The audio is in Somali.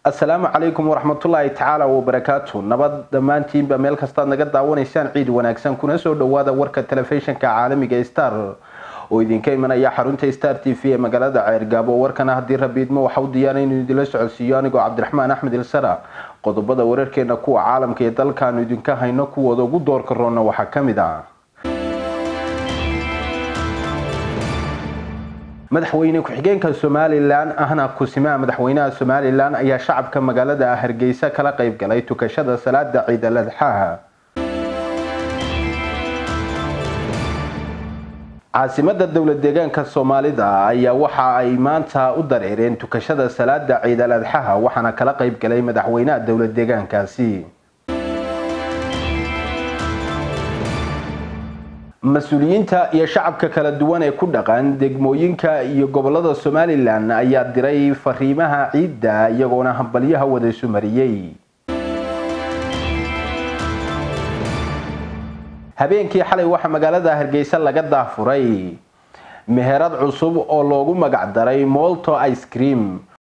assalaamu calaykum waraxmatullaahi tacaala wabarakaatu nabad dhammaantiinba meel kastaad naga daawanaysaan ciid wanaagsan kuna soo dhawaada warka telefishinka caalamiga star oo idinka imanaya xarunta star t v ee magaalada ceergaabo warkana haddii rabiidmo waxa u diyaana inuu idinla socodsiiyo anigoo cabdiraxmaan axmed ilsara qodobada wararkeena kuwa caalamka ee dalkaanu idinka hayno kuwooda ugu doorka roonna waxaa ka mid ah madaxweyne ku-xigeenka somalilan ahna kusimaha madaxweynaha somalilan ayaa shacabka magaalada hargeysa kala qayb galay tukashada salaada ciid al adxaaha caasimada dowlad deegaanka soomaalida ayaa waxa ay maanta u dareereen tukashada salaada ciid al adxaha waxaana kala qayb galay madaxweynaha dowlad deegaankaasi mas-uuliyiinta iyo shacabka kala duwan ee ku dhaqan degmooyinka iyo gobolada somalilan ayaa diray fariimaha ciidda iyagoona hambalyaha wada isu mariyey habeenkii xalay waxaa magaalada hargeysa laga daafuray meherad cusub oo loogu magac daray molto ice cream